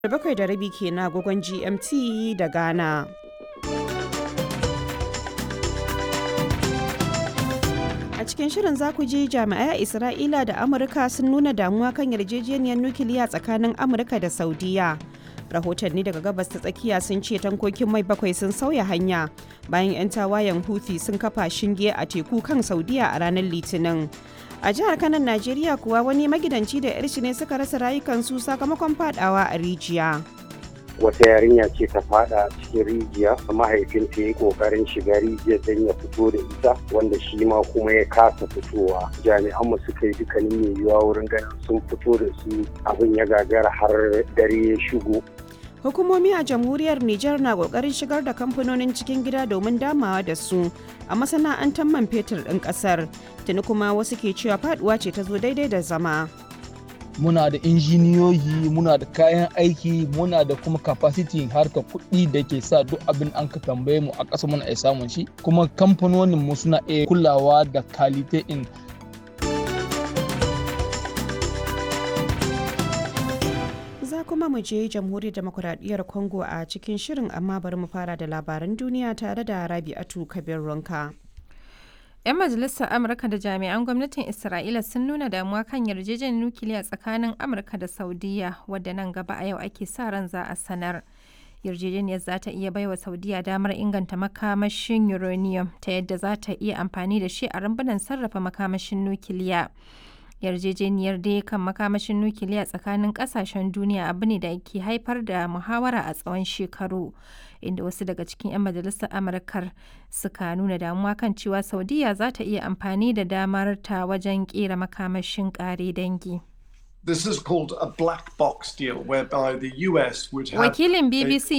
bakwai da rabi ke na agogon GMT da Ghana. A cikin shirin za ku ji jami'ai a Isra'ila da Amurka sun nuna damuwa kan yarjejeniyar nukiliya tsakanin Amurka da Saudiya. Rahotanni daga gabas ta tsakiya sun ce tankokin mai bakwai sun sauya hanya bayan 'yan tawayen Houthi sun kafa shinge a teku kan Saudiya a ranar Litinin. A jihar Kanan Najeriya kuwa wani magidanci da 'yar shi ne suka rasa rayukansu sakamakon fadawa a rijiya. wata yarinya ce ta fada cikin rijiya mahaifinta ya yi kokarin shiga rijiyar don ya fito da ita wanda shi ma kuma ya kasa fitowa jami'an mu suka yi dukkanin mai yiwuwa wurin ganin sun fito da su abin ya gagara har dare ya shigo Hukumomi a jamhuriyar Nijar na kokarin shigar da kamfanonin cikin gida domin damawa da su a masana'antar man fetur ɗin ƙasar. Tuni kuma wasu ke cewa faduwa ce ta zo daidai da zama. muna da injiniyoyi muna da kayan aiki muna da kuma capacity harka kuɗi da ke sa duk abin an ka tambaye mu a ƙasa muna iya samun shi kuma kamfanonin mu suna iya kulawa da kalite in Za kuma mu je jamhuriyar demokuraɗiyyar Congo a cikin shirin amma bari mu fara da labaran duniya tare da Rabi'atu Kabir Ronka. 'Yan majalisar Amurka da jami'an gwamnatin Isra'ila sun nuna damuwa kan yarjejeniyar nukiliya tsakanin Amurka da Saudiya wadda nan gaba a yau ake sa ran za a sanar. Yarjejeniyar za ta iya baiwa Saudiya damar inganta makamashin uranium ta yadda za ta iya amfani da shi a rumbunan sarrafa makamashin nukiliya. Yarjejeniyar dai kan makamashin nukiliya tsakanin kasashen duniya abu ne da ke haifar da muhawara a tsawon shekaru. inda wasu daga cikin 'yan majalisar amurkar suka nuna damuwa kan cewa saudiya za ta iya amfani da damar ta wajen kera makamashin kare dangi This is called a black box deal whereby the US would have wakilin bbc